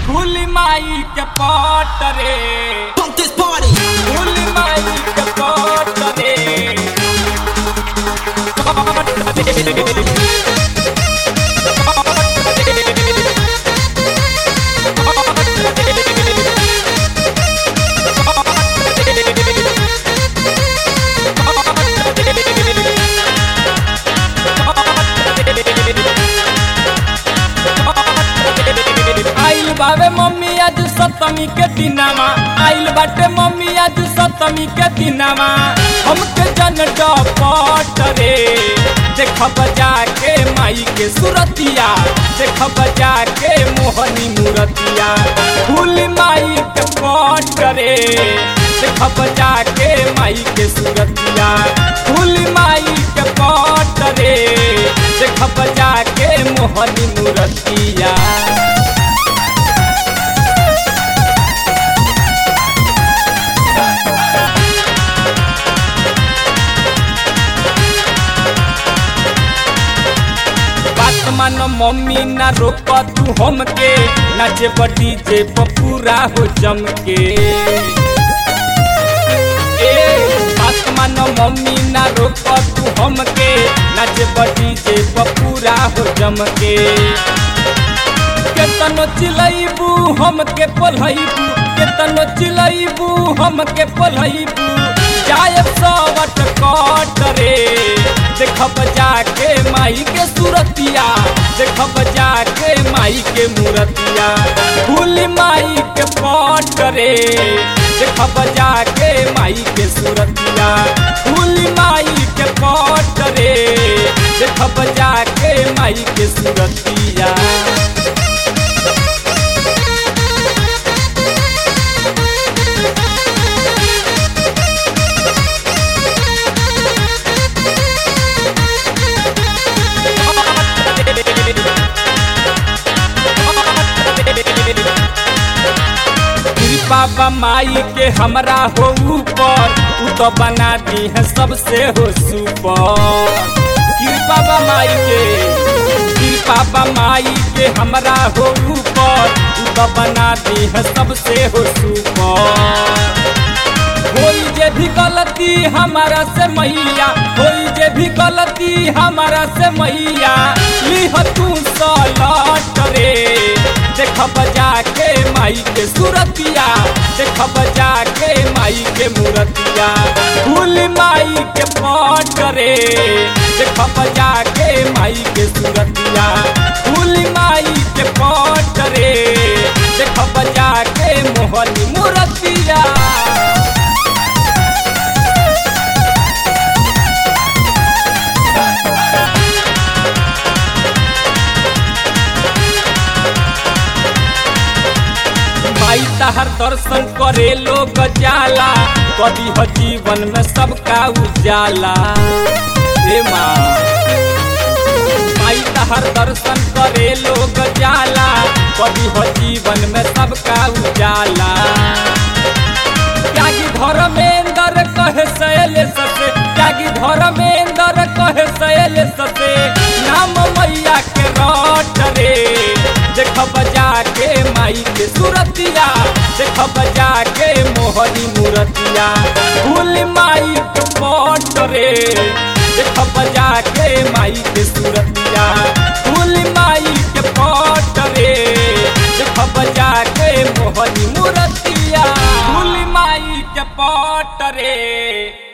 फूली माई के पट रे Pump this party. फूली माई के पट रे पट रे आइल बावे मम्मी आज सप्तमी के दिनामा आइल बाटे मम्मी आज सप्तमी के दिनामा हमके जन डपट रे देख बजा के माई के सुरतिया देख बजा के मोहनी मूरतिया फूल माई के पट रे देख बजा के माई के सुरतिया फूल माई के पट रे देख बजा के मोहनी मूरतिया बात मान मम्मी ना रोक तू हमके नाचे बड़ी जे पूरा हो जम के ए बात मान मम्मी ना रोक तू हमके नाचे बड़ी जे पूरा हो जम के केतनो चिलैबू हमके पलैबू केतनो चिलैबू हमके पलैबू जाय सवट कट रे देखब जाके माई के सूरतिया देखब जाके माई के मूरतिया फूल माई के पट रे देखब जाके माई के सूरतिया फूल माई के पट रे देखब जाके माई के सूरतिया बाबा माई के हमरा हो ऊपर उ तो बना दी है सबसे हो सुपर कृपा बा माई के कृपा बा माई के हमरा हो ऊपर उ तो बना दी है सबसे हो सुपर कोई जे भी गलती हमारा से मैया कोई जे भी गलती हमारा से मैया लिह तू सलट रे देख बजा के माई के सूरतिया देख बजा के माई के मूरतिया फूल माई के पट रे देख बजा के माई के सूरतिया फूल माई के पट रे देख बजा के मोहनी मूरतिया माई तहर दर्शन करे लोग जाला कभी हो जीवन में सबका उजाला हे माँ माई तहर दर्शन करे लोग जाला कभी हो जीवन में सबका उजाला त्यागी धर्मेंद्र कहे सैले ससे त्यागी धर्मेंद्र कहे सैले ससे नाम मैया के रट रे देख बजा के माई के सूरतिया देख बजा के मोहनी मूरतिया फूल माई के पट रे देख बजा के माई के सूरतिया फूल माई के पट रे देख बजा के मोहनी मूरतिया फूल माई के पट रे